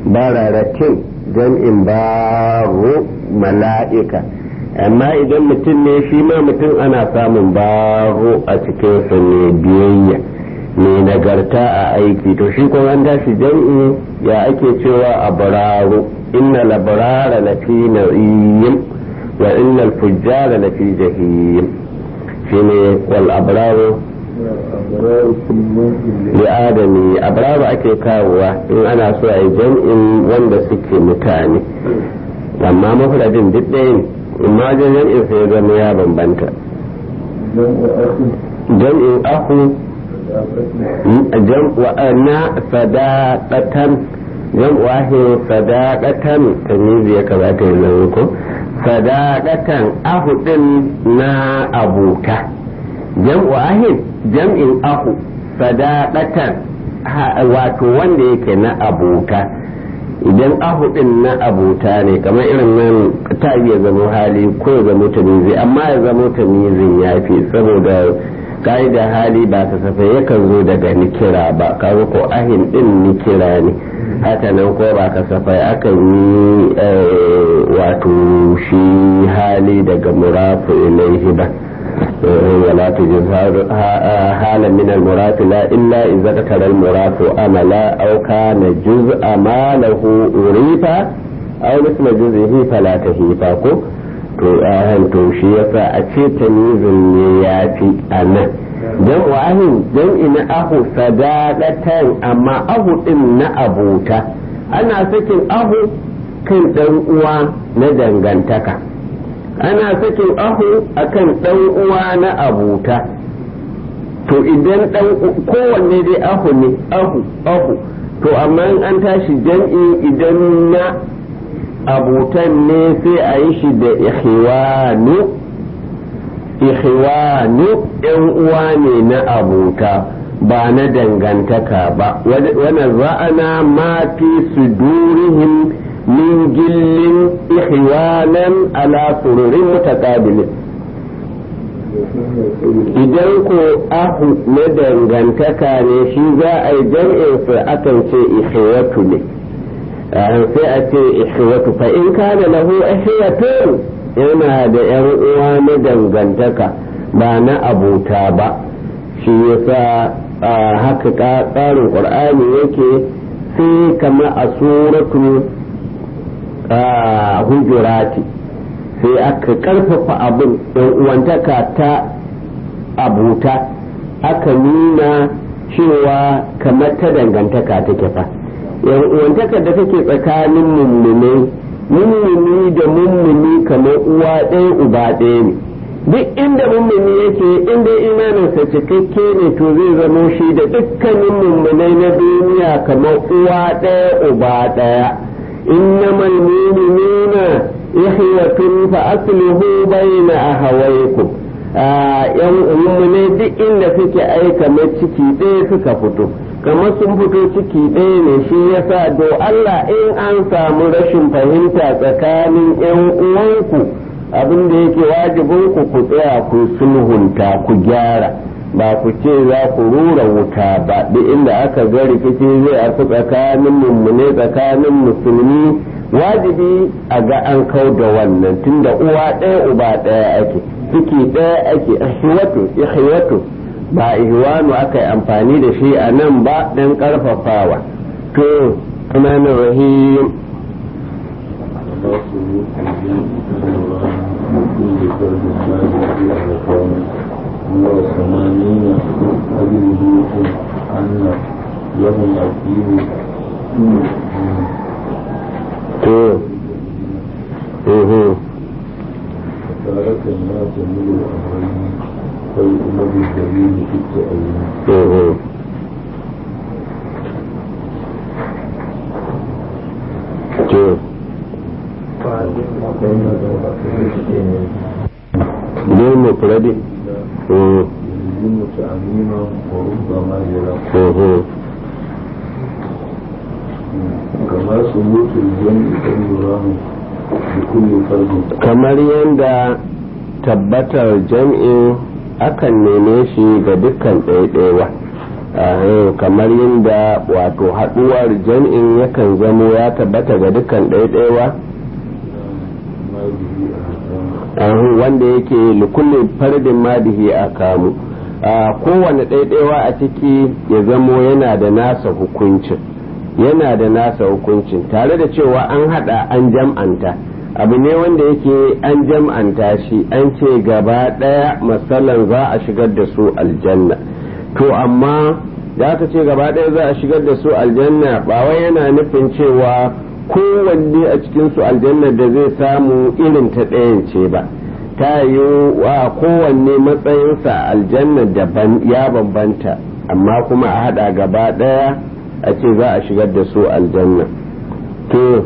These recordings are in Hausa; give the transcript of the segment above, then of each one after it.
bararatin jam'in baro mala'ika amma idan mutum ne shi ma mutum ana samun baro a cikinsa ne biyayya mai nagarta a aiki to shi kuma an tashi jam'i ya ake cewa abraru inna labrara lafi na'im wa inna al-fujjara lafi jahim shine wal abraru li adami abraru ake kawowa in ana so a yi jam'in wanda suke mutane amma mafradin duk ɗaya ne amma wajen jam'in sai zama ya bambanta jam'in aku na sadaqatan jam'u sadaqatan tamizi ya kamata ya zama ko sadaqatan ahu din na abuta jam'u ahid jam'in ahu sadaqatan wato wanda yake na abuta idan ahu din na abuta ne kamar irin nan ta iya zama hali ko ya zama tamizi amma ya zama tamizin ya fi saboda da hali ba kasafai yakan zo daga nikira ba kaga ko ahin din nikira ne haka nan ko ba kasafai akan yi wato shi hali daga murafu ilaihi ba ولا تجز حالا من المراد لا إلا إذا ذكر المراد أملا أو كان جزء ما له أريفا أو مثل جزئه فلا تهيفا to ahan to shi yasa a ce tamizin ne ya fi a nan don wahin don ina ahu sadaqatan amma ahu din na abota ana sakin ahu kan dan uwa na dangantaka ana sakin ahu akan dan uwa na abota to idan dan kowanne dai ahu ne ahu ahu to amma an tashi jam'i idan na abutan ne sai a yi shi da ikhwanu ikhwanu yan uwa ne na abuta ba na dangantaka ba wani za'ana ma fi sudurihim min gillin ikhwanan ala sururin mutaqabilin idan ko ahu na dangantaka ne shi za a yi jam'insa akan ce ikhwatu ne sai a ce ikhwatu fa in kana lahu ikhwatun yana da yan uwa na dangantaka ba na abuta ba shi yasa haka tsarin qur'ani yake sai kama a suratu hujurati sai aka karfafa abin yan uwantaka ta abuta aka nuna cewa kamar ta dangantaka take fa yan uwantakar da take tsakanin mummunai mummuni da mummuni kamar uwa ɗaya uba ɗaya ne duk inda mummuni yake inda imaninsa cikakke ne to zai zamo shi da dukkanin mummunai na duniya kamar uwa ɗaya uba ɗaya innamal mu'minuna ikhwatun fa aslihu bayna ahawaykum yan mummunai duk inda suke aika mai ciki ɗaya suka fito kamar sun fito ciki ɗaya ne shi yasa do Allah in an samu rashin fahimta tsakanin yan uwanku abin da yake wajibin ku ku tsaya ku sulhunta ku gyara ba ku ce za ku rura wuta ba duk inda aka ga rikici zai afi tsakanin mummune tsakanin musulmi wajibi a ga an kau da wannan tunda uwa ɗaya uba ɗaya ake ciki ɗaya ake ihwatu ihwatu ba ihwanu aka yi amfani da shi a nan ba dan karfafawa to tunanin rahim وثمانين أجره أن لهم أكيد to mhm فتارة ما تميل الأمرين فيؤمر الدليل في التأويل mhm to ne mufradi mhm يلزم تعميما وربما يرى mhm كما ثبوت الجمع أن يراه بكل فرد kamar yadda tabbatar jam'in akan neme shi ga dukkan ɗaiɗaiwa kamar yadda wato haɗuwar jam'in yakan zamo ya tabbata ga dukkan ɗaiɗaiwa wanda yake likullin fardin madihi a kamu kowane ɗaiɗaiwa a ciki ya zamo yana da nasa hukuncin yana da nasa hukuncin tare da cewa an haɗa an jam'anta abu ne wanda yake an jam'anta shi an ce gaba ɗaya matsalan za a shigar da su aljanna to amma da aka ce gaba ɗaya za a shigar da su aljanna ba wai yana nufin cewa kowanne a cikin su aljanna da zai samu irin ta ɗayan ce ba ta yi wa kowanne matsayinsa aljanna daban ya bambanta amma kuma a haɗa gaba ɗaya a ce za a shigar da su aljanna to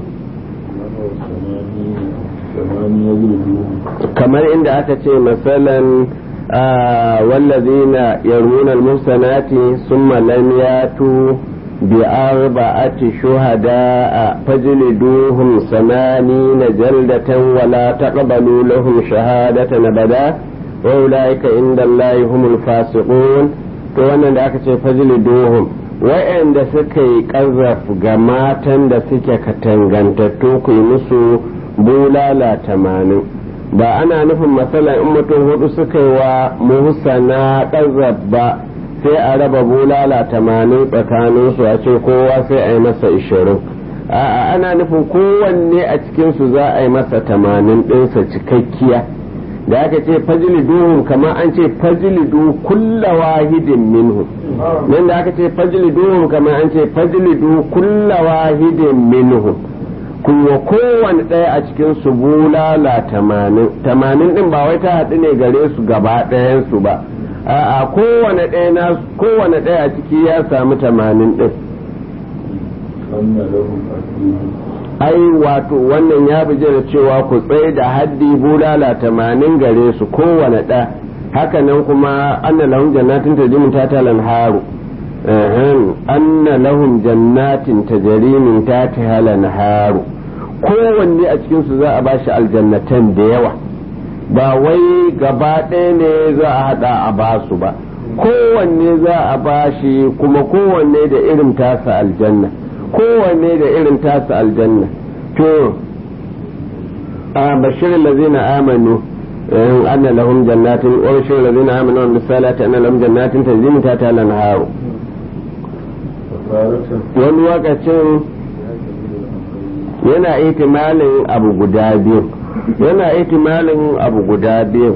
kamar inda aka ce masalan والذين يرمون المحصنات ثم لم ياتوا بأربعة شهداء فاجلدوهم ثمانين جلدة ولا تقبلوا لهم شهادة أبدا وأولئك عند الله هم الفاسقون wannan da aka ce fajliduhum wa'anda suka yi ƙazaf ga matan da suke katangantattu ku yi musu bulala tamanin ba ana nufin matsalan in mutum hudu suka yi wa muhsana ƙazab ba sai a raba bulala tamanin tsakanin su a ce kowa sai a yi masa ishirin a'a ana nufin kowanne a cikinsu za a yi masa tamanin ɗinsa cikakkiya da aka ce fajliduhum kamar an ce fajlidu kulla wahidin minhum nan da aka ce fajliduhum kamar an ce fajlidu kulla wahidin minhum kuwa kowane ɗaya a cikin su bulala tamanin tamanin ɗin ba wai ta haɗu ne gare su gaba ɗayansu ba a kowane ɗaya na kowane ɗaya a ciki ya samu tamanin ɗin ai wato wannan ya bi da cewa ku tsaye da haddi bulala tamanin gare su kowane ɗaya hakanan kuma anna lahum jannatin tajri ta talan haru anna lahum jannatin tajri min tahtiha lanharu kowanne a cikin su za a bashi aljannatan da yawa ba wai gaba ɗaya ne za a hada a basu ba kowanne za a bashi kuma kowanne da irin tasa aljanna kowanne da irin tasa aljanna to a bashirin lazina amanu anna lahum jannatin wa bashirin lazina amanu wa misalati anna lahum jannatin tajri min tahtiha al-anharu wani lokacin yana ihtimalin abu guda biyu yana ihtimalin abu guda biyu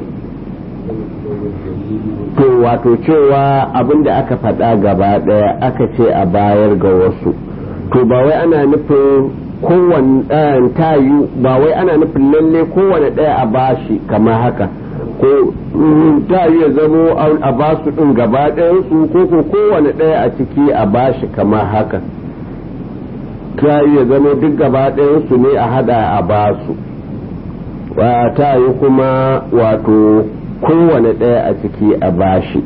to wato cewa abin da aka faɗa gaba ɗaya aka ce a bayar ga wasu to ba wai ana nufin kowane ɗayan tayu ba wai ana nufin lalle kowane ɗaya a bashi kama haka ko tayu ya zamo a basu ɗin gaba ɗayansu ko ko kowane ɗaya a ciki a bashi kama haka tayu ya zamo duk gaba ɗayansu ne a hada a basu tayu kuma wato kowane ɗaya a ciki a bashi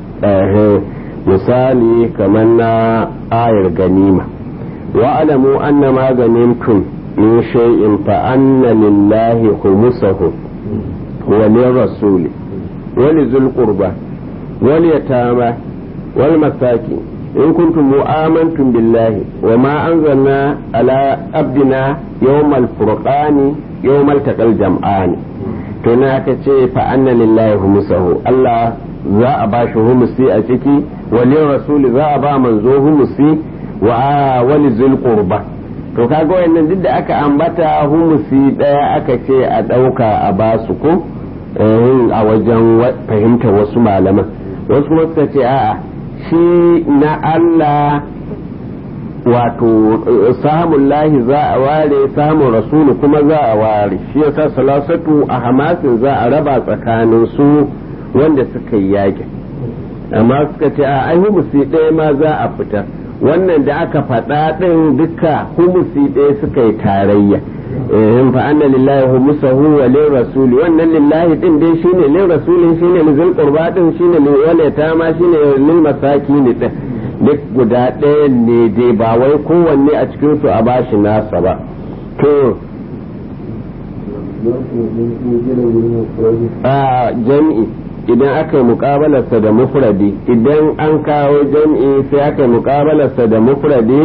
misali kamar na ayar ganima واعلموا أن ما غنمتم من شيء فأن لله خمسه وللرسول ولذي القربى واليتامى والمساكين إن كنتم آمنتم بالله وما أنزلنا على عبدنا يوم الفرقان يوم التقى الجمعان tuna aka ce fa anna lillahi humusahu Allah za a ba shi humusi a ciki walin rasuli za a ba manzo humusi wa wani zulqurba to kaga wayannan duk da aka ambata humusi daya aka ce a dauka a basu ko a wajen fahimta wasu malaman wasu kuma suka ce a'a shi na Allah wato samun lahi za a ware samun rasulu kuma za a ware shi yasa salasatu a hamasin za a raba tsakanin su wanda suka yi yakin amma suka ce a ai humusi ɗaya ma za a fitar wannan da aka faɗa ɗin duka humusi ɗaya suka yi tarayya in fa anna lillahi humusahu wa lil rasuli wannan lillahi din dai shine lil rasuli shine lil zul qurba din shine lil walata ma shine lil masakin din duk guda ɗaya ne dai ba wai kowanne a cikin su a bashi nasa ba to a jami'i idan aka yi muƙabalarsa da mufradi idan an kawo jam'i sai aka yi muƙabalarsa da mufradi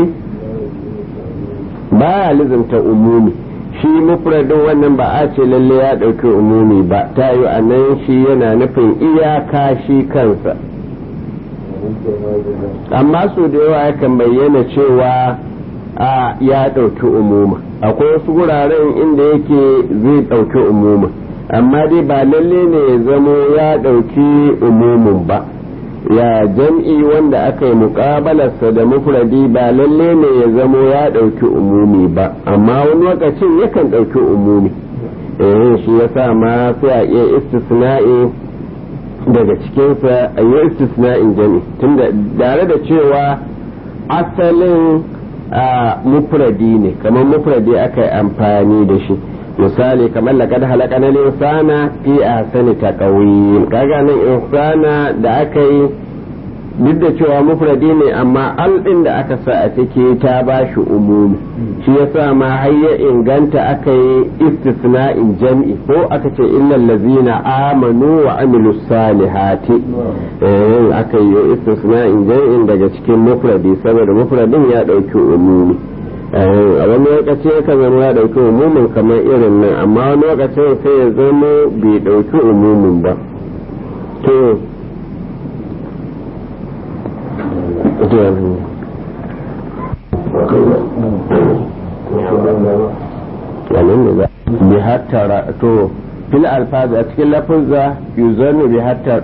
ba ya lizimta umumi shi mufradin wannan ba a ce lalle ya ɗauki umumi ba ta yi a nan shi yana nufin iyaka shi kansa amma su da yawa yakan bayyana cewa a ya ɗauki umuma akwai wasu wuraren inda yake zai ɗauki umuma amma dai ba lalle ne ya zamo ya ɗauki umumin ba ya jam'i wanda aka yi muƙabalarsa da mufradi ba lalle ne ya zamo ya ɗauki umumi ba amma wani lokacin yakan ɗauki umumi eh shi ya sa ma sai a iya istisna'i daga cikinsa a yi istisna'in jam'i tunda tare da cewa asalin mufradi ne kamar mufradi aka yi amfani da shi misali kamar laqad halaqana al-insana fi ahsani taqwim kaga nan insana da aka yi duk da cewa mufradi ne amma al din da aka sa a ciki ta ba shi umumi shi yasa ma har ya inganta aka yi istisna'in jam'i ko aka ce illal ladzina amanu wa amilus salihati eh aka yi istisna'in jam'in daga cikin mufradi saboda mufradin ya dauki umumi a wani lokaci yakan zama ya dauki umumin kamar irin nan amma wani lokacin sai ya zama bai dauki umumin ba to bi hattara to fil alfazi a cikin lafuzza yuzannu bi hattar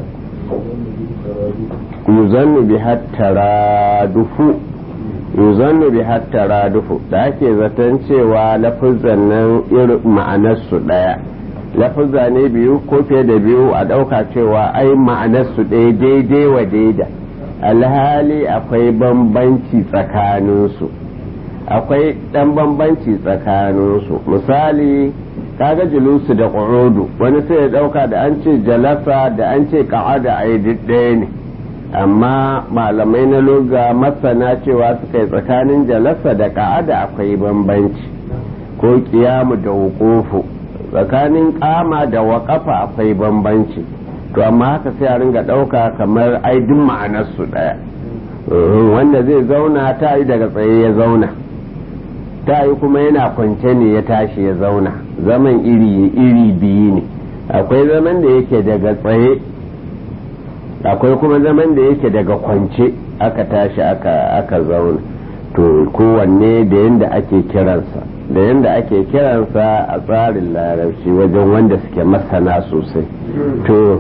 yuzannu bi hattara dufu yuzannu bi hattara dufu da ake zaton cewa lafuzan nan irin ma'anarsu ɗaya lafuzza ne biyu ko fiye da biyu a ɗauka cewa ai ma'anarsu ɗaya daidai wa daida alhali akwai bambanci tsakaninsu akwai ɗan bambanci tsakaninsu misali kaga julusu da ƙurudu wani sai ya ɗauka da an ce jalasa da an ce ƙa'ada a yi ɗaya ne amma malamai na loga masana cewa suka yi tsakanin jalasa da ka'ada akwai bambanci ko kiyamu da wukufu tsakanin kama da waƙafa akwai bambanci to amma haka sai a ringa ɗauka kamar aidin ma'anarsu ɗaya wanda zai zauna ta yi daga tsaye ya zauna ta yi kuma yana kwance ne ya tashi ya zauna zaman iri iri biyu ne akwai zaman da yake daga tsaye akwai kuma zaman da yake daga kwance aka tashi aka aka zauna to kowanne da yadda ake kiransa da yadda ake kiransa a tsarin larabci wajen wanda suke masana sosai to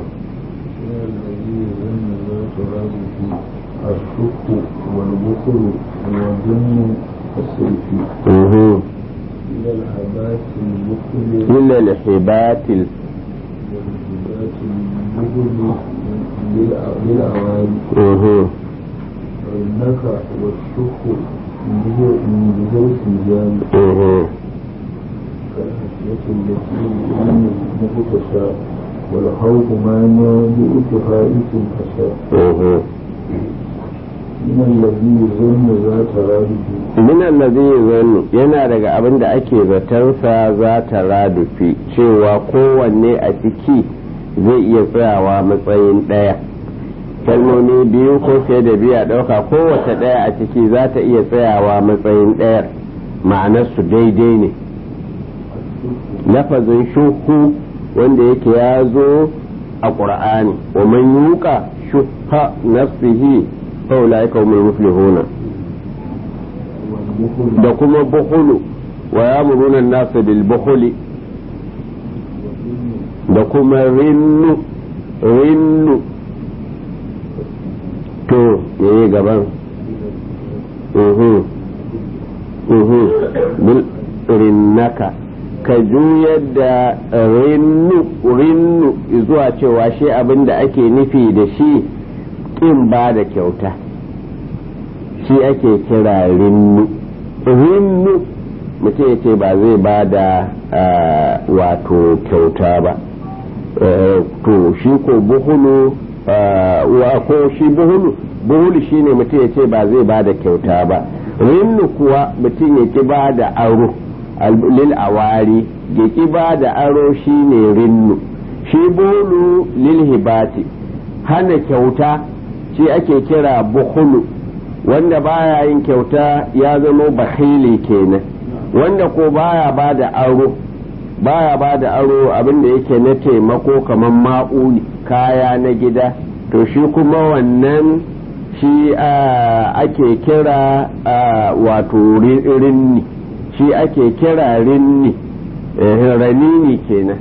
والبخل وظن السيف mhm إلى الحبات البخل illa lihibatil والهبات البخل للأواني mhm والنك والشك من بذور الجان mhm كالحسية التي من مغتشى والخوف ما بإتفاء الحساء mhm من الذي يظن ذات رابط min allazi zannu yana daga abin da ake zatarsa za ta radufi cewa kowanne a ciki zai iya tsayawa matsayin ɗaya kalmomi biyu ko fiye da biyu a ɗauka kowace ɗaya a ciki za ta iya tsayawa matsayin ɗayar ma'anarsu daidai ne lafazin shuhu wanda yake ya zo a ƙur'ani wa man yuka shuha nafsihi fa ulaika humul muflihuna والبخل da kuma buhulu wa ya murunan nasa bil buhuli da kuma rinnu rinnu to yayi gaban uhu uhu bil rinnaka ka juyar da rinnu rinnu zuwa cewa shi abin da ake nufi da shi ƙin ba da kyauta shi ake kira rinnu rinnu mutum ya ce ba zai ba da wato kyauta ba to shi ko buhulu wa ko shi buhulu buhulu shi ne mutum ya ce ba zai ba da kyauta ba rinnu kuwa mutum ya ki ba da aro lil awari ya ki ba da aro shi ne rinnu shi bolu lil hibati hana kyauta shi ake kira bukhulu wanda baya yin kyauta ya zama bakhili kenan wanda ko baya ba da aro baya ba da aro abinda yake na taimako kamar ma'uli kaya na gida to shi kuma wannan shi ake kira wato rinni shi ake kira rinni ranini kenan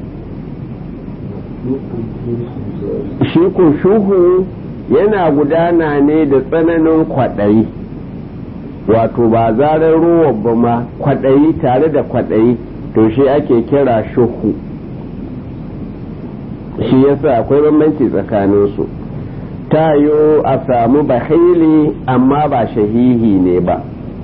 shi ko shuhu yana gudana ne da tsananin kwaɗayi wato ba zarar ruwa ba ma kwaɗayi tare da kwaɗayi to shi ake kira shuhu shi yasa akwai bambanci tsakaninsu tayo a samu bahili amma ba shahihi ne ba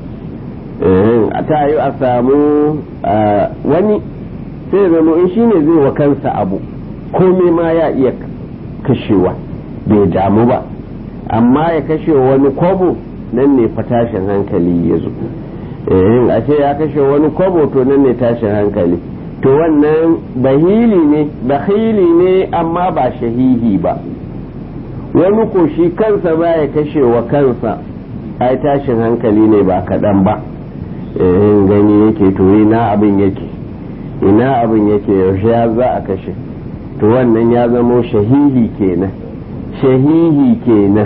tayo a samu wani sai zama in shi ne zai wa kansa abu komai ma ya iya kashewa bai damu ba amma ya kashe wani kwabo nan ne fa tashin hankali ya zo a ce ya kashe wani kwabo to nan ne tashin hankali to wannan bahili ne bahili ne amma ba shahihi ba wani ko shi kansa ba ya kashe wa kansa ai tashin hankali ne ba kaɗan ba gani yake to ina abin yake ina abin yake yaushe ya za a kashe to wannan ya zamo shahihi kenan shahihi kenan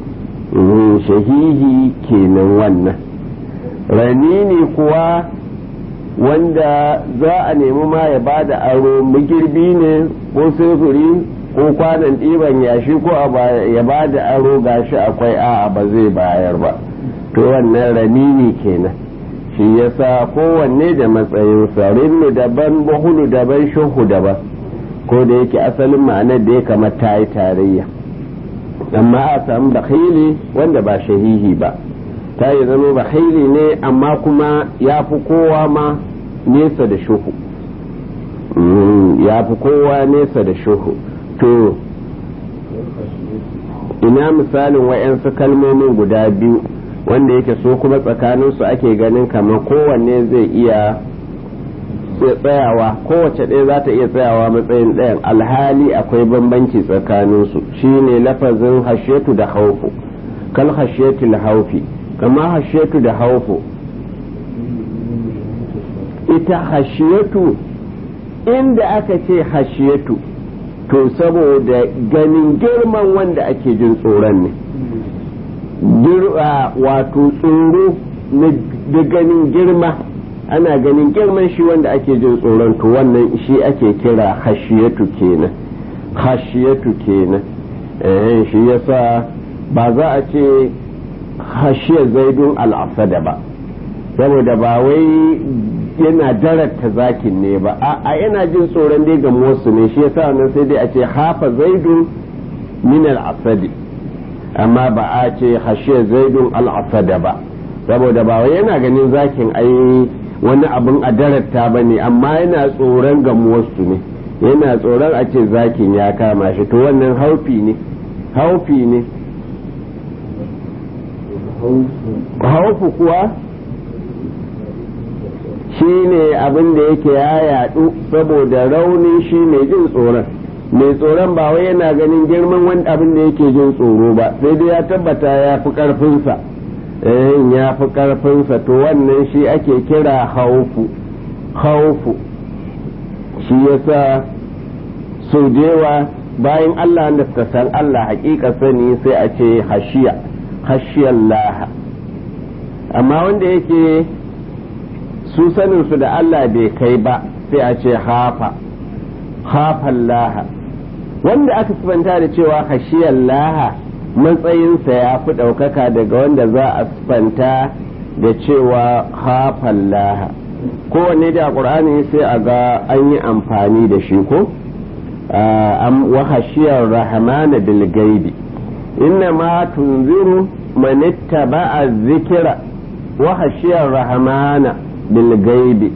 shahihi kenan wannan ranini kuwa wanda za a nemi ma ya ba da aro magirbi ne ko sufuri ko kwanan ɗiban yashi ko ya ba da aro gashi akwai a'a ba zai bayar ba to wannan ranini kenan shi yasa kowanne da matsayinsa rinnu daban buhulu daban shuhu daban ko da yake asalin ma'anar da ya kamata ta yi tarayya amma a samu bakhili wanda ba shahihi ba ta yi zama bakhili ne amma kuma ya fi kowa ma nesa da shuhu ya fi kowa nesa da shuhu to ina misalin wa'yansu kalmomin guda biyu wanda yake so kuma tsakaninsu ake ganin kamar kowanne zai iya tsayawa kowace ɗaya za ta iya tsayawa matsayin ɗayan alhali akwai bambanci tsakaninsu shine lafazin hashetu da haufu kal hashetu da haufi kama hashetu da haufu ita hashiyatu inda aka ce hashiyatu to saboda ganin girman wanda ake jin tsoron ne wato tsoro da ganin girma ana ganin girman shi wanda ake jin tsoron to wannan shi ake kira hashiyatu kenan hashiyatu kenan eh shi yasa ba za a ce hashiyar zaidun al'asada ba saboda ba wai yana darata zakin ne ba a yana jin tsoron dai ga wasu ne shi yasa wannan sai dai a ce hafa zaidun min al'asadi amma ba a ce hashiyar zaidun al'asada ba saboda ba wai yana ganin zakin ai wani abin a darata ba ne amma yana tsoron gamuwarsu ne yana tsoron a ce zakin ya kama shi to wannan haufi ne haufi ne haufu kuwa shi ne abin da yake ya yadu saboda rauni shi mai jin tsoron mai tsoron ba wai yana ganin girman wani abin da yake jin tsoro ba sai dai ya tabbata ya fi karfinsa ya fi karfinsa to wannan shi ake kira haufu haufu shi yasa sau jewa bayan Allah da suka san Allah hakika sani sai a ce hashiya hashiyar laha amma wanda yake su saninsu da Allah bai kai ba sai a ce hafa hafan laha wanda aka sifanta da cewa hashiyar laha matsayinsa ya fi ɗaukaka daga wanda za a sifanta da cewa hafan laha kowanne da ƙur'ani sai a ga an yi amfani da shi ko wa hashiyar rahmana bil gaibi inna ma tunziru man ittaba'a zikira wa hashiyar rahmana bil gaibi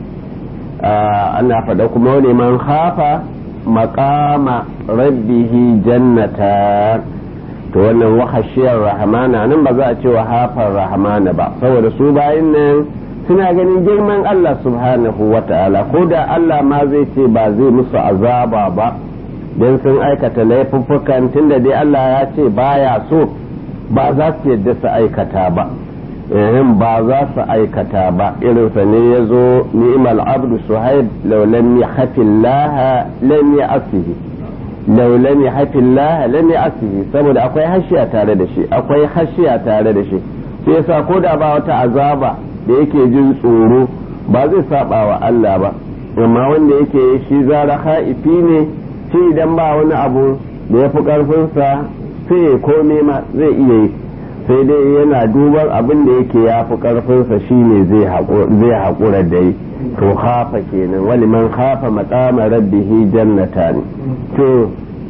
ana faɗa kuma wani man hafa maqama rabbihi jannata to wannan wahashiyar rahmana nan ba za a ce wa hafar rahmana ba saboda su bayan nan suna ganin girman Allah subhanahu wa ta'ala ko da Allah ma zai ce ba zai musu azaba ba don sun aikata laifuffukan tunda dai Allah ya ce baya so ba za su yadda su aikata ba ehem ba za su aikata ba irinsa ne ya zo ni'mal abdu suhaib law lam yahfillaha lam ya'sihi law lam yahfillaha lam ya'sihi saboda akwai hashiya tare da shi akwai hashiya tare da shi sai yasa ko da ba wata azaba da yake jin tsoro ba zai saba wa Allah ba amma wanda yake shi zara ha'ifi ne shi idan ba wani abu da ya fi ƙarfinsa sai ya kome ma zai iya yi sai dai yana duban abin da yake ya fi ƙarfinsa shi ne zai haƙura da yi to hafa kenan wani man hafa maƙama rabbihi jannata ne to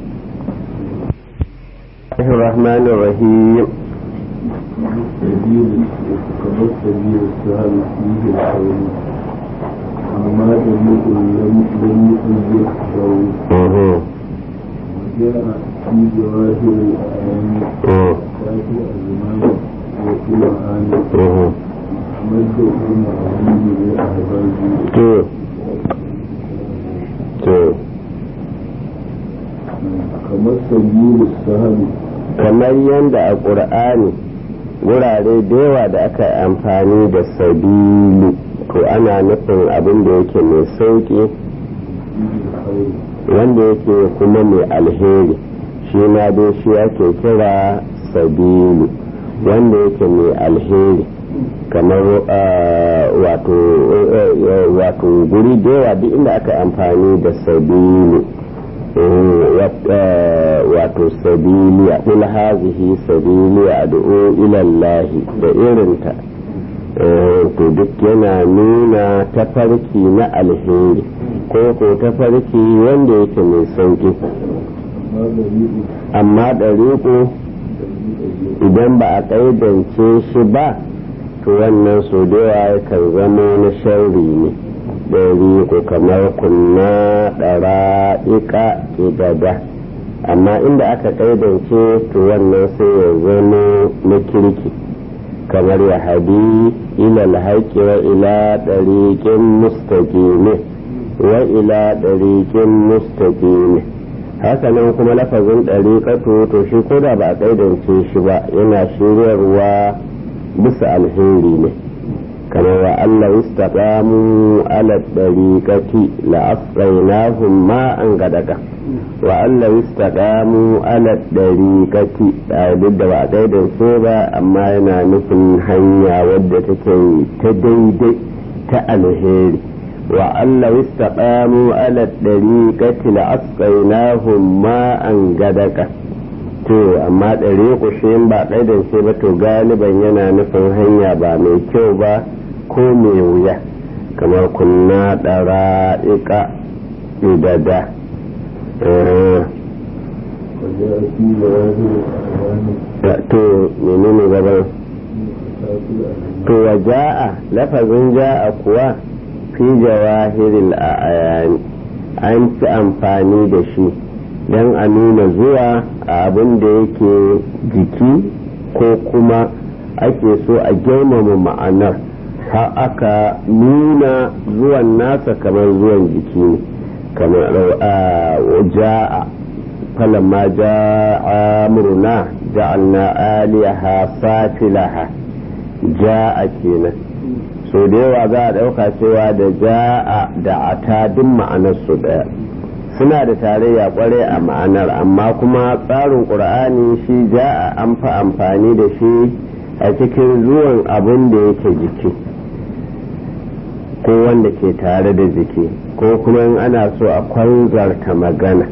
الرحمن الرحيم سبيل كما السبيل السهل فيه الحول أما طريق لم لم يكن وجاء في جواهر الأعيان كافي الزمان وفي معاني أمد ابن عظيم لأحبابه كما السبيل السهل kamar yadda a ƙur'ani wurare da yawa da aka yi amfani da sabilu to ana nufin abin da yake mai sauƙi wanda yake kuma mai alheri shi ma dai shi ake kira sabilu wanda yake mai alheri kamar wato guri da yawa duk inda aka amfani da sabilu wato sabiliya kul hazihi sabiliya ad'u ila Allah da irinta to duk yana nuna tafarki na alheri ko ko tafarki wanda yake mai sauki amma ɗariƙo idan ba a ƙaidance shi ba to wannan so da yawa kan zama na sharri ne ɗari ko kamar kunna ɗara ika idada amma inda aka ƙaidance to wannan sai ya zama na kirki kamar ya hadi ila alhaƙi wa ila ɗariƙin mustaƙimi wa ila ɗariƙin mustaƙimi hakanan kuma lafazin ɗariƙatu to shi ko da ba a ƙaidance shi ba yana shiryarwa bisa alheri ne كما وأن لو استقاموا على الطريقة لأسقيناهم ماء غدقا وأن لو استقاموا على الطريقة ضد وعدد سوبا أما ينا نفن هنيا ودتك تديدي تألهيري وأن لو استقاموا على الطريقة لأسقيناهم ماء غدقا to amma ɗari kushin ba ƙaidance ba to galiban yana nufin hanya ba mai kyau ba ko mai wuya kamar kunna ɗara iƙa idada to menene gaban to wa ja'a lafazin ja'a kuwa fi jawahiril a'ayani an fi amfani da shi don a nuna zuwa a abin da yake jiki ko kuma ake so a girmama ma'anar har aka nuna zuwan nasa kamar zuwan jiki ne kamar ja'a falamma ja'a murna ja'alna aliyaha safilaha ja'a kenan so da yawa za a ɗauka cewa da ja'a da ata duk ma'anar su ɗaya suna da tarayya kware a ma'anar amma kuma tsarin ƙur'ani shi ja'a an fi amfani da shi a cikin zuwan abin da yake jiki ko wanda ke tare da jiki ko kuma in ana so a kwanzarta magana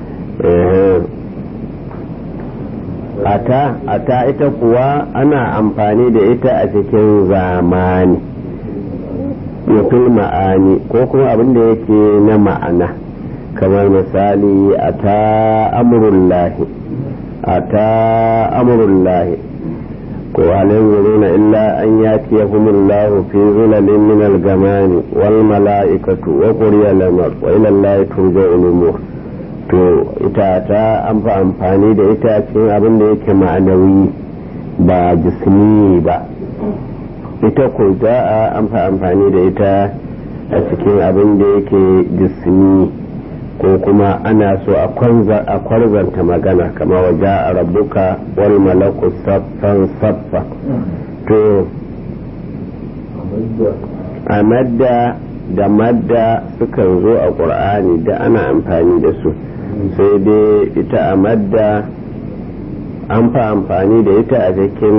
ata ata ita kuwa ana amfani da ita a cikin zamani mutum ma'ani ko kuma abin da yake na ma'ana kamar misali a ta amurullahi a ta amurullahi ko halin zuruna illa an ya ce humullahu fi zulalin min al-gamani wal mala'ikatu wa quriya lamar wa ila Allah turja'ul umur to ita ta an fa amfani da ita cikin abin da yake ma'anawi ba jismi ba ita ko ja'a an fa amfani da ita a cikin abin da yake jismi ko kuma ana so a kwarzanta magana kama waje a rabuka wal malaku saffan saffa to a madda da madda sukan zo a ƙur'ani da ana amfani da su sai dai ita a madda an fa amfani da ita a cikin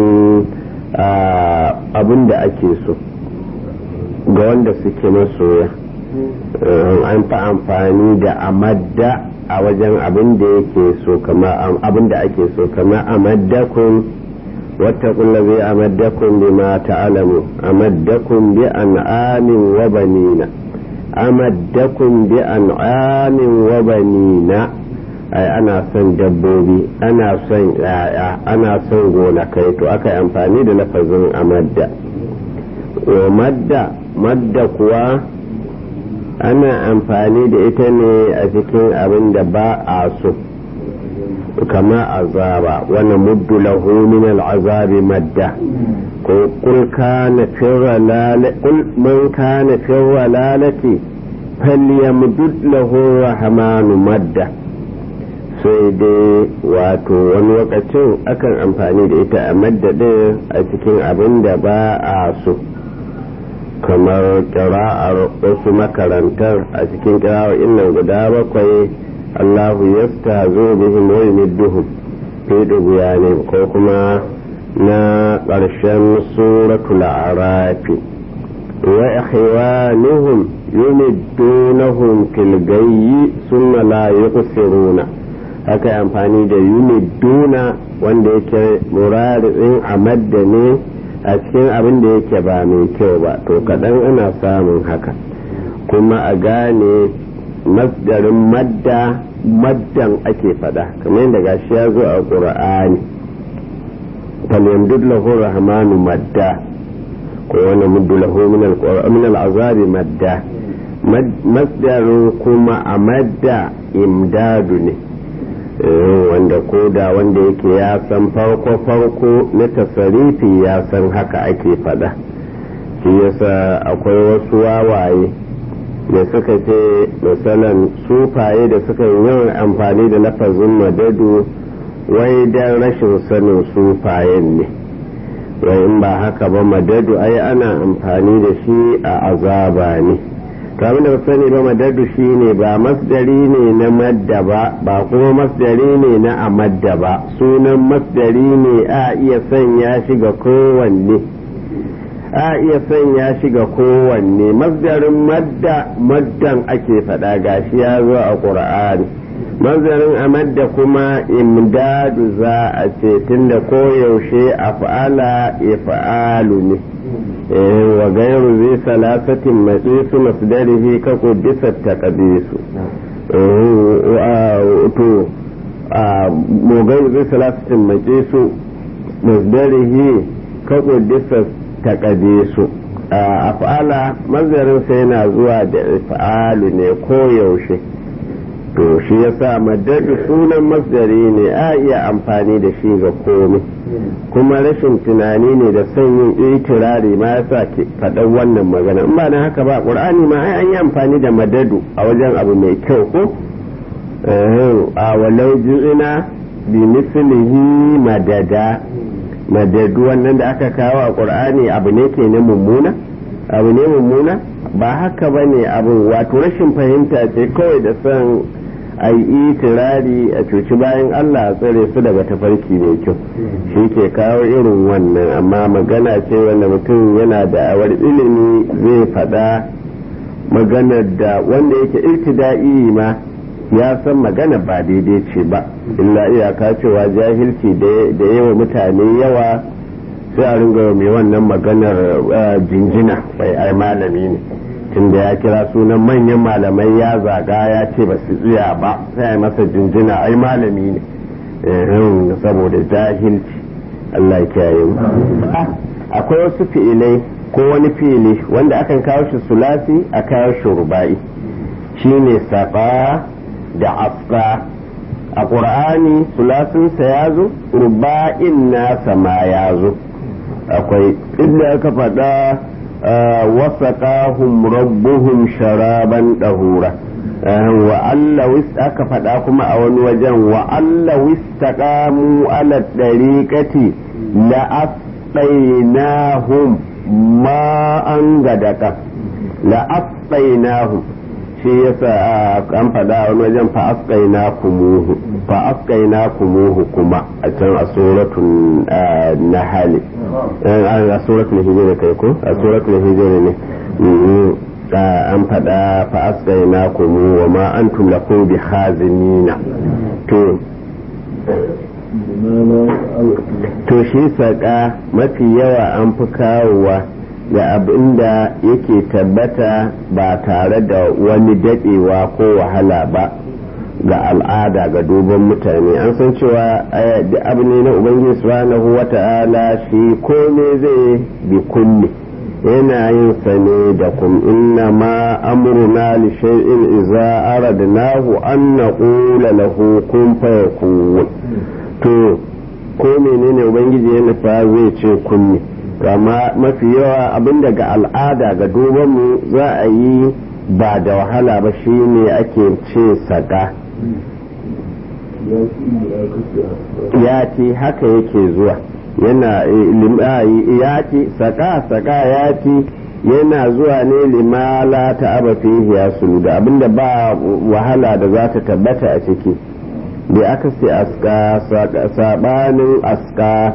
abin da ake so ga wanda suke masoya an fa amfani da amadda a wajen abin da yake so kama abin da ake so kama amaddakun واتقوا الذي أمدكم بما تعلموا أمدكم بأنعام وبنين أمدكم بأنعام وبنين أي أنا سن دبوبي أنا سن أنا سن غونا كيتو أكا أمفاني لفظ أمد ومد مد كوا أنا أمفاني لإتني أتكين أبن دبا آسو كما عذاب ونمد له من العذاب مدا قل كان في الرلالة قل من كان في الرلالة فليمدد له الرحمن مدا sai dai wato wani lokacin akan amfani da ita a maddadin a cikin abin da ba a so kamar kira'ar wasu makarantar a cikin kira'ar innan guda bakwai الله يستهزئ بهم ويمدهم في طغيانهم كوكما نا قرشن سورة الأعراف وإخوانهم يمدونهم في الغي ثم لا يقصرون haka amfani da yumiduna wanda yake murarin a madda ne a cikin abin da yake ba mai kyau ba to kaɗan ana samun haka kuma a gane masdarin madda maddan ake fada kamar yadda gashi ya zo a ƙura'ani falyamdud lahu rahmanu madda ko wani muddu lahu min al'azabi madda masdarin kuma a madda imdadu ne wanda ko da wanda yake ya san farko farko na tasarifi ya san haka ake fada shi yasa akwai wasu wawaye da suka ce misalan sufaye da suka yi yawan amfani da lafazin madadu wai dan rashin sanin sufayen ne wai in ba haka ba madadu ai ana amfani da shi a azaba ne kamar da sani ba madadu shi ne ba masdari ne na madda ba ba kuma masdari ne na amadda ba sunan masdari ne a iya sanya shi ga kowanne a iya sanya shi ga kowanne masdarin madda maddan ake faɗa gashi ya zo a ƙur'ani masdarin a madda kuma imdadu za a ce tunda koyaushe a fa'ala ifa'alu ne wa gairu zai salasatin matsisu masdarihi ka kuddisa ta ƙabisu to mu gairu zai salasatin matsisu masdarihi ka kuddisa taƙabe su a fa'ala mazarinsa yana zuwa da fa'alu ne koyaushe to shi yasa madadu sunan masdari ne a iya amfani da shi ga komai kuma rashin tunani ne da son yin itirari ma yasa ke faɗan wannan magana in ba na haka ba ƙur'ani ma ai an yi amfani da madadu a wajen abu mai kyau ko a walau ji'ina bi mislihi madada madadu wannan da aka kawo a ƙur'ani abu ne ke na mummuna abu ne mummuna ba haka ba ne abu wato rashin fahimta ce kawai da son a yi itirari a cuci bayan allah a tsare su daga tafarki mai kyau shi ke kawo irin wannan amma magana ce wanda mutum yana da awar ilimi zai faɗa maganar da wanda yake irtida'i ma ya san magana ba daidai ce ba illa iyaka cewa jahilci da yawa mutane yawa sai a ringa mai wannan maganar jinjina bai ai malami ne tunda ya kira sunan manyan malamai ya zaga ya ce ba su tsaya ba sai ai masa jinjina ai malami ne saboda jahilci Allah ya kiyaye mu akwai wasu fi'ilai ko wani fi'ili wanda akan kawo shi sulasi a kawo shi ruba'i shine safa da afka a ƙur'ani sulasinsa ya zo ruba'in nasa ma ya zo akwai inda aka faɗa wasaƙahum rabbuhum sharaban ɗahura wa Allah aka faɗa kuma a wani wajen wa Allah wistaqamu ala dariqati la asqainahum ma an gadaka la asqainahum shi yasa an faɗa wani wajen fa asqainakumuhu fa asqainakumuhu kuma a can a suratul nahl a suratul hijr kai ko a suratul hijr ne an faɗa fa'askai na kumu wa ma an lahu bi hazinina to to shi saƙa mafi yawa an fi kawowa da abin da yake tabbata ba tare da wani daɗewa ko wahala ba ga al'ada ga duban mutane an san cewa duk abu ne na ubangiji subhanahu wata'ala shi kome zai bi kulli yana yin sa ne da kum inna ma amruna li shay'in idza aradnahu an naqula lahu kun fayakun to ko menene ubangiji ya nufa zai ce kunni kama mafi yawa abin daga al'ada ga duban mu za a yi ba da wahala ba shine ake ce saka ya ce haka yake zuwa yana ya ce saka saka ya ce yana zuwa ne limala ta aba fihi ya da abinda ba wahala da za ta tabbata a ciki da aka ce aska sabanin aska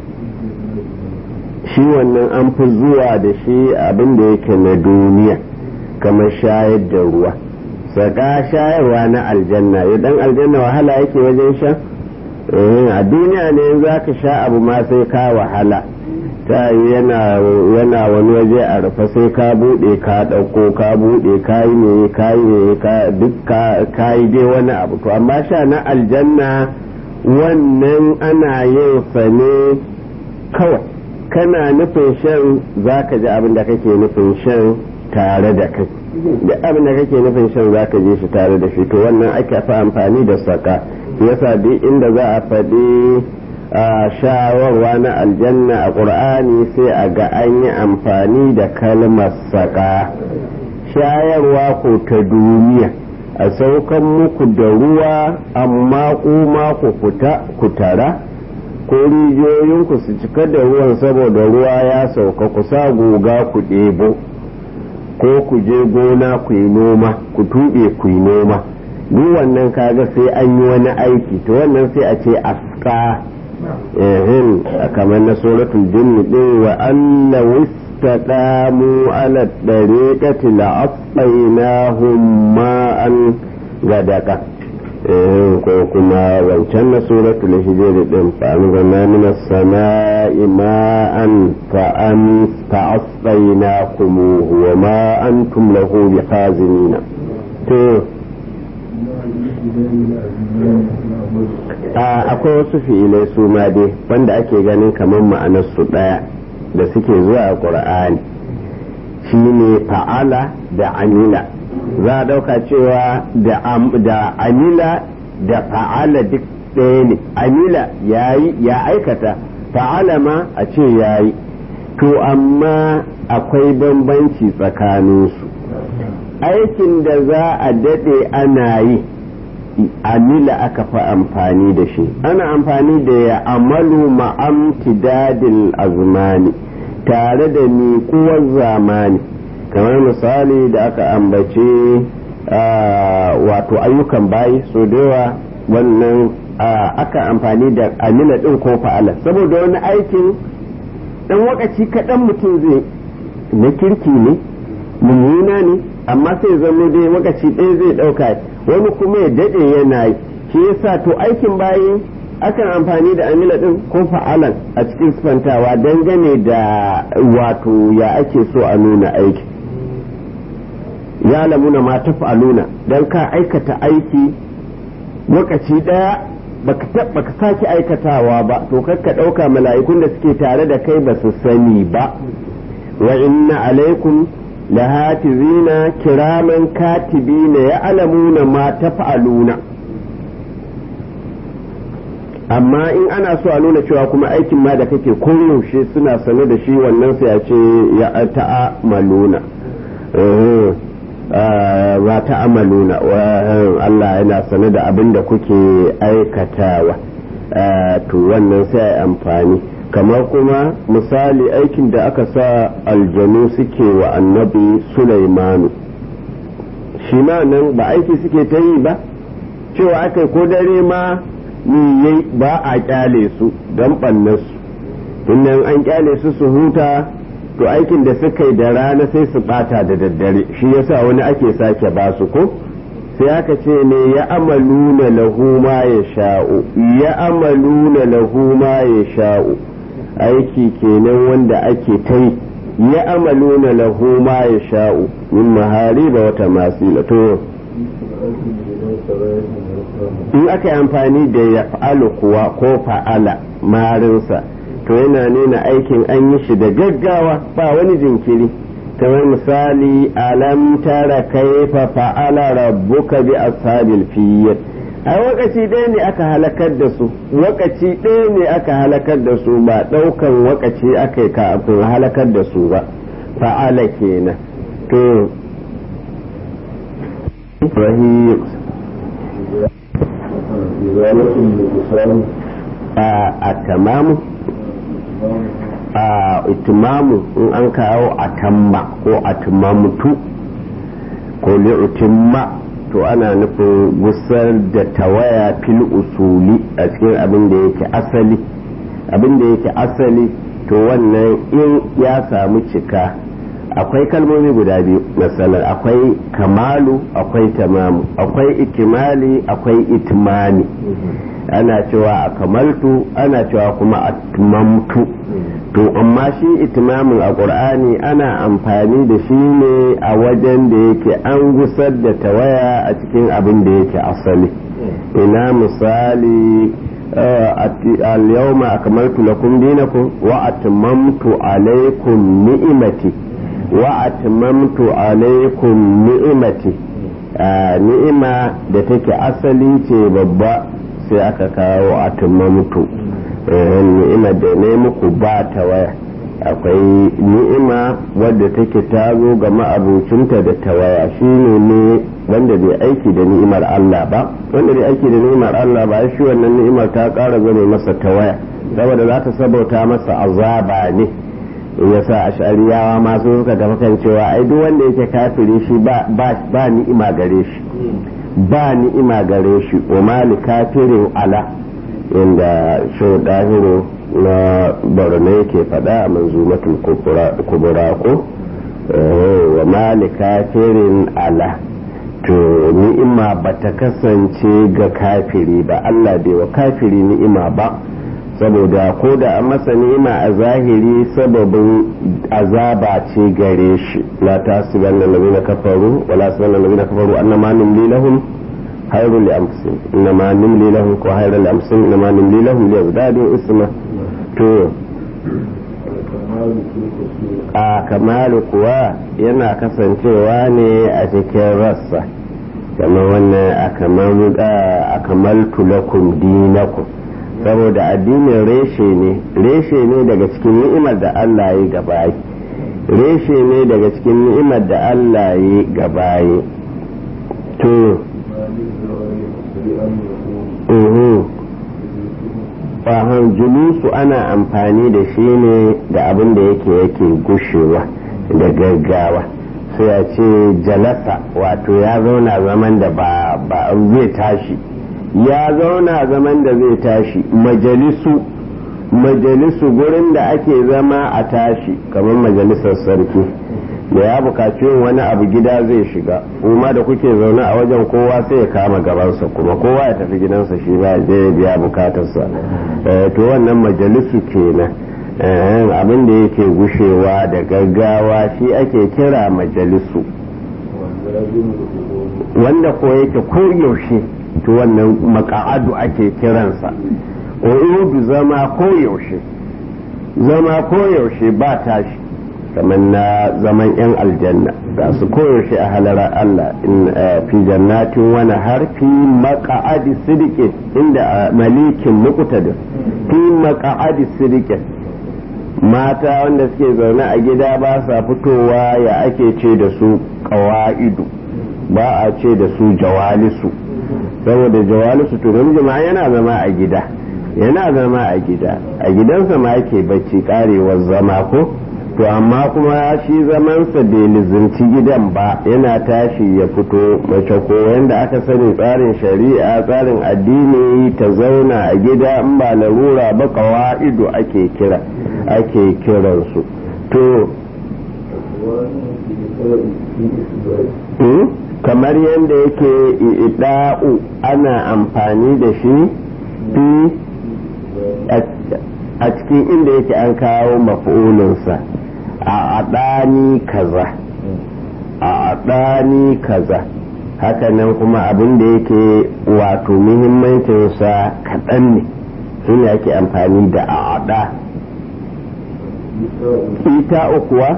shi wannan an fi zuwa da shi abinda yake na duniya kamar shayar da ruwa saka shayarwa na aljanna idan aljanna wahala yake wajen sha a duniya ne za ka sha abu ma sai ka wahala ta yana wani waje a rufe sai ka bude ka dauko ka bude ka yi ne ka yi ne duk ka yi dai wani abu to amma sha na aljanna wannan ana yin sa ne kawai kana nufin shan za ka ji abin da kake nufin shan tare da kai da abin da kake nufin shan za ka je shi tare da shi to wannan ake fa amfani da saka yasa duk inda za a faɗi shawarwa na aljanna a ƙur'ani sai a ga an yi amfani da kalmar saka shayarwa ko ta duniya a saukan muku da ruwa amma kuma ku fita ku tara ko rijiyoyinku su cika da ruwan saboda ruwa ya sauka ku sa goga ku ɗebo ko ku je gona ku yi noma ku tuɓe ku yi noma duk wannan kaga sai an yi wani aiki to wannan sai a ce aska ehin kamar na suratul jinni din wa anna wistaqamu ala dariqati la asqainahum ma'an gadaka ko kuma wancan na suratul hijr din fa anzalna min as-sama'i ma'an fa an fa'asqaynakum wa ma antum lahu bikhazinin to akwai wasu fi'ilai su ma dai wanda ake ganin kamar ma'anar su ɗaya da suke zuwa a ƙur'ani shine fa'ala da amila za a ɗauka cewa da amila da fa'ala duk ɗaya ne amila ya aikata fa'ala ma a ce ya yi to amma akwai bambanci tsakaninsu aikin da za a daɗe ana yi amila aka fi amfani da shi ana amfani da ya amalu ma'amtidadil azmani tare da miƙuwar zamani kamar misali da aka ambace wato ayyukan bayi so da yawa wannan aka amfani da amila ɗin ko fa'ala saboda wani aikin ɗan wakaci kaɗan mutum zai na kirki ne mummuna ne amma sai zama dai wakaci ɗaya zai ɗauka wani kuma ya daɗe yana yi shi yasa to aikin bayi akan amfani da amila ɗin ko fa'alan a cikin sifantawa dangane da wato ya ake so a nuna aiki ya lamuna ma taf'aluna don ka aikata aiki lokaci ɗaya baka sake aikatawa ba to kakka ɗauka mala'ikun da suke tare da kai ba su sani ba wa inna alaikum lahafizina kiraman katibina ya alamuna ma taf'aluna amma in ana so a nuna cewa kuma aikin ma da kake koyaushe suna sane da shi wannan sai a ce ya ta'amaluna za ta amaluna Allah yana sane da abin da kuke aikatawa to wannan sai a amfani kamar kuma misali aikin da aka sa aljanu suke wa annabi Sulaimanu shi ma nan ba aiki suke ta yi ba cewa aka ko dare ma yayi ba a kyale su don ɓannarsu innan an kyale su su huta to aikin da suka yi da rana sai su bata da daddare shi yasa wani ake sake ba su ko sai aka ce ne ya amaluna lahu ma ya sha'u ya amaluna lahu ma ya sha'u aiki kenan wanda ake ta yi ya amaluna lahu ma ya sha'u min mahariba wata masila to in aka yi amfani da ya fa'alu kuwa ko fa'ala marinsa to yana nuna aikin an yi shi da gaggawa ba wani jinkiri kamar misali alam tara kaifa fa'ala rabbuka bi ashabil fiyyat a wakaci ɗaya ne aka halakar da su wakaci ɗaya ne aka halakar da su ba ɗaukan wakaci aka yi kafin halakar da su ba fa'ala kenan to rahim a tamamu a itimamu in an kawo a tamma ko a timamutu ko li'utimma to ana nufin gusar da tawaya fil usuli a cikin abin da yake asali abin da yake asali to wannan in ya samu cika akwai kalmomi guda biyu matsalar akwai kamalu akwai tamamu akwai ikimali akwai itmani ana cewa a kamaltu ana cewa kuma a tumamtu to amma shi itimamin a ƙur'ani ana amfani da shi ne a wajen da yake an gusar da tawaya a cikin abin da yake asali ina misali al-yawma akmaltu lakum dinakum wa atmamtu alaykum ni'imati wa atmamtu alaykum ni'imati ni'ima da take asali ce babba sai aka kawo a mutu ni'ima da ne muku ba ta waya akwai ni'ima wadda take ta zo ga ma'abucinta da tawaya shi ne ne wanda bai aiki da ni'imar Allah ba wanda bai aiki da ni'imar Allah ba shi wannan ni'imar ta ƙara zame masa tawaya saboda za ta sabauta masa azaba ne ya sa ashariyawa masu suka tafi kan cewa ai duk wanda yake kafiri shi ba ni'ima gare shi ba ni'ima gare shi wa mali kafirin ala inda shi dahiru na borno yake faɗa a manzumatul kubura ko wa mali kafirin ala to ni'ima ba ta kasance ga kafiri ba Allah bai wa kafiri ni'ima ba saboda ko da an masa ni'ima a zahiri sababin azaba ce gare shi la tasiban lalazina kafaru wala tasiban lalazina kafaru annama numli lahum خير لأنفسهم إنما نملي لهم وخير لأنفسهم إنما نملي لهم ليزدادوا إثما to a kamalu kuwa yana kasancewa ne a cikin rassa kamar wannan a kamaltu lakum dinakum saboda addinin reshe ne reshe ne daga cikin ni'imar da Allah ya gabayi reshe ne daga cikin ni'imar da Allah ya gabayi to Fahan julusu ana amfani da shi ne da abin da yake yake gushewa da gaggawa sai a ce jalasa wato ya zauna zaman da ba zai tashi ya zauna zaman da zai tashi majalisu majalisu gurin da ake zama a tashi kamar majalisar sarki da ya bukaci yin wani abu gida zai shiga kuma da kuke zaune a wajen kowa sai ya kama gabansa kuma kowa ya tafi gidansa shi ba je ya biya bukatarsa to wannan majalisu kenan abin da yake gushewa da gaggawa shi ake kira majalisu wanda ko yake koyaushe to wannan maka'adu ake kiransa o zama koyaushe zama koyaushe ba tashi kamar na zaman 'yan aljanna ga su koyaushe a halarar Allah in fi jannatin wani har fi maka'adi sidikin inda malikin muqtadir fi maka'adi sidikin mata wanda suke zaune a gida ba sa fitowa ya ake ce da su ƙawa'idu ba a ce da su jawalisu saboda jawalisu to namiji ma yana zama a gida yana zama a gida a gidansa ma yake bacci karewar zama ko to amma kuma shi zamansa bai lizinci gidan ba yana tashi ya fito mace ko yanda aka sani tsarin shari'a tsarin addini ta zauna a gida in ba larura ba kawa'idu ake kira ake kiransu to kamar yadda yake ida'u ana amfani da shi fi a cikin inda yake an kawo maf'ulinsa a adani kaza a adani kaza hakanan kuma abin da yake wato muhimmancinsa kaɗan ne shi ne ake amfani da a ada ita kuwa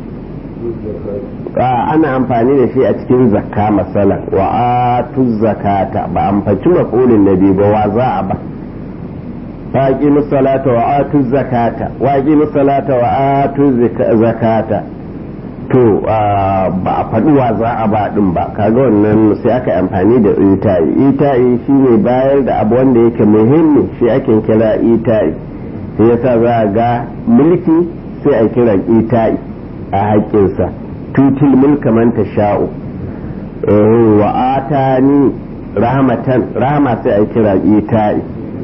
ana amfani da shi a cikin zakka masala wa atu zakata ba amfaci maf'ulin nabi ba wa za a ba فاقيموا الصلاة وآتوا الزكاة واقيموا الصلاة وآتوا الزكاة to ba a faɗi wa za a ba ɗin ba kaga wannan sai aka amfani da ita'i ita'i shine bayar da abu wanda yake muhimmi shi ake kira ita'i sai yasa za a ga mulki sai a kira ita'i a haƙƙinsa tutil mulka man sha'u wa atani rahmatan rahama sai a kira ita'i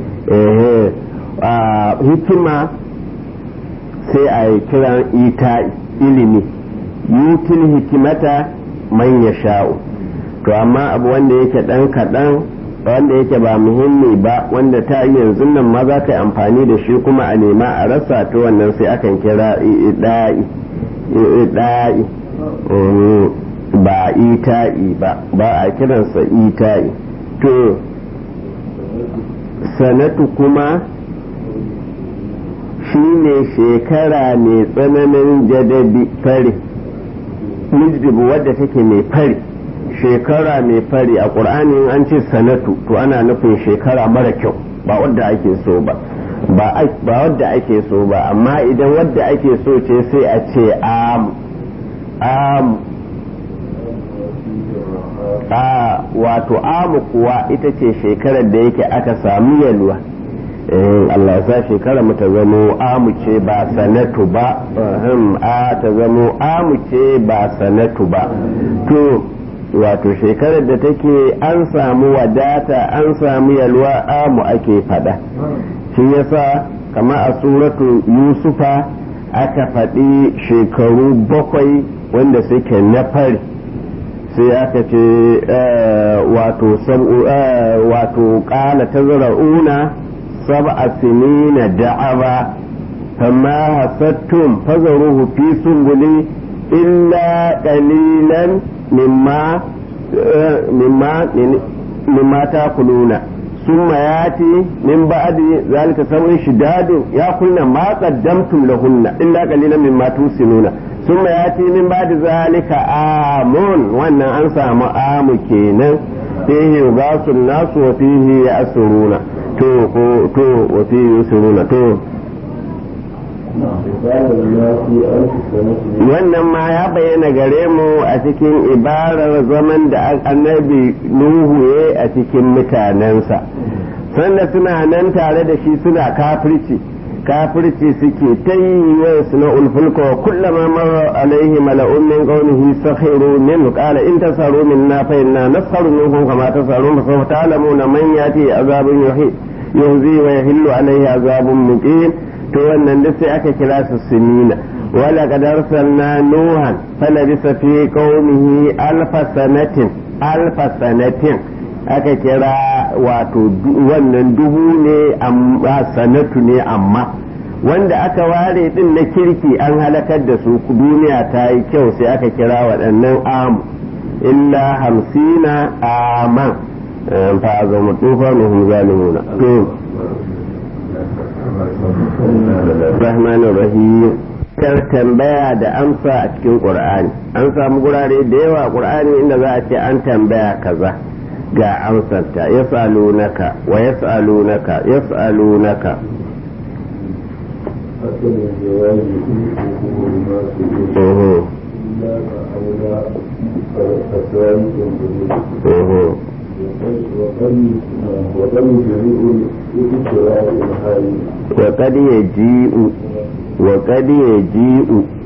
hikima sai a yi kiran ita ilimi yutil hikimata man ya sha'u to amma abu wanda yake dan kaɗan wanda yake ba muhimmi ba wanda ta yanzu nan ma za ka yi amfani da shi kuma a nema a rasa to wannan sai akan kira ida'i ida'i ba ita'i ba ba a kiransa ita'i to sanatu kuma shi ne shekara mai tsananin jadabi fari mujdibu wadda take mai fari shekara mai fari a ƙur'ani an ce sanatu to ana nufin shekara mara kyau ba wadda ake so ba ba wadda ake so ba amma idan wadda ake so ce sai a ce am am a wato amu kuwa ita ce shekarar da yake aka samu yalwa Allah ya sa shekarar mu ta zamo amu ce ba sanatu ba a ta zamo amu ce ba sanatu ba to wato shekarar da take an samu wadata an samu yalwa amu ake fada shi yasa kama a suratu yusufa aka faɗi shekaru bakwai wanda suke na fari sai aka ce wato wato ƙala ta zara'una sab'a sinina da'aba فما حسدتم فذروه في سنبله إلا قليلا مما مما مما تأكلون ثم يأتي من بعد ذلك سبع شداد يأكلن ما قدمتم لهن إلا قليلا مما توسنون ثم يأتي من بعد ذلك آم وأن أنسى آم كينا فيه يغاث الناس وفيه يأسرون تو تو وفيه يسرون تو wannan ma ya bayyana gare mu a cikin ibarar zaman da annabi nuhu ya a cikin mutanensa sanda suna nan tare da shi suna kafirci kafirci suke ta yi wa suna ulfulka wa kullama mara alaihi mala'un min qawlihi sakhiru min qala in tasaru minna fa inna nasharu minkum kama tasaru fa sawfa ta'lamuna man yati azabun yuhi yuhzi wa yahillu alaihi azabun muqim to wannan duk sai aka kira su sinina wala qad arsalna nuhan falabisa fi qaumihi alfa sanatin alfa sanatin aka kira wato wannan dubu ne amma sanatu ne amma wanda aka ware din na kirki an halakar da su duniya ta yi kyau sai aka kira waɗannan amu illa hamsina aman fa zama tufa nuhum zalimuna rahman rahim kar tambaya da amsa a cikin qur'ani an samu gurare da yawa qur'ani inda za a ce an tambaya kaza ga amsarta yas'alunaka wa yas'alunaka yas'alunaka ذلك الدليل Mhm. وقد وقد جميع الابتلاء الحالي وقد يجيء وقد يجيء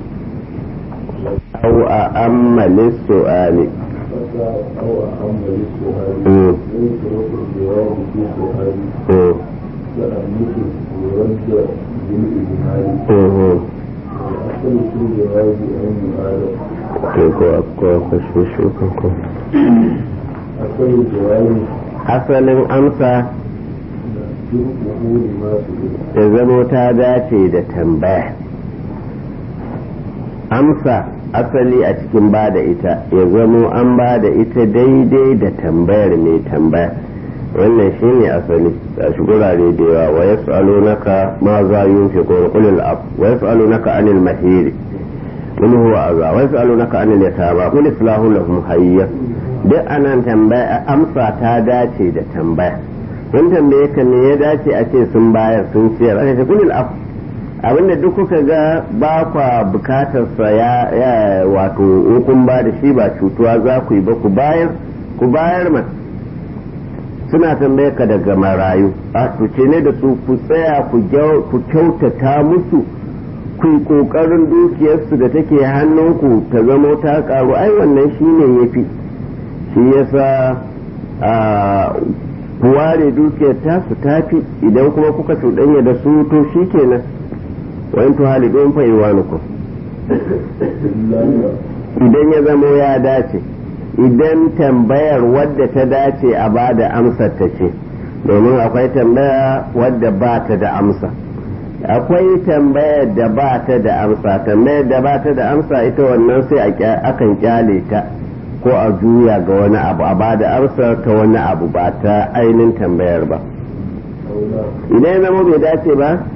أو أأم للسؤال حتى أو أهم للسؤال مم. ليس له الجواب في سؤال Mhm. كأنه يرد بالإجمال Mhm. والأصل في الجواب أن يعلم Ke ko akwai kwashe ko أصل الجواب asalin amsa شركه لما سئل ta zamo ta dace da tambaya amsa asali a cikin ba da ita ya zamo an ba da ita daidai da tambayar mai tambaya wannan shi ne asali a shi gurare da yawa wa ya naka ma za yi fi kuma kulil ab wa ya naka anil mahiri mun huwa aza wa ya naka anil yatama kul islahu lahum hayya duk anan tambaya amsa ta dace da tambaya kun tambaye ka me ya dace a ce sun bayar sun ciyar aka ce kulil af abinda duk kuka ga ba kwa bukatar sa ya ya wato in kun ba da shi ba cutuwa za ku yi ba ku bayar ku bayar ma suna tambaye ka daga marayu a to ce ne da su ku tsaya ku gyau- ku kyautata musu ku yi kokarin dukiyarsu da take hannunku ta zamo ta karu ai wannan shine yafi shi yasa a ku ware dukiyar tasu tafi idan kuma kuka cuɗanya da su to shi kenan wayan to halidun fa iwanukum idan ya zamo ya dace idan tambayar wadda ta dace a ba da amsar ta ce domin akwai tambaya wadda ba ta da amsa akwai tambayar da ba ta da amsa tambayar da ba ta da amsa ita wannan sai a kya- akan kyale ta ko a juya ga wani abu a ba da amsar ta wani abu ba ta ainihin tambayar ba أو لا idan ya zama bai dace ba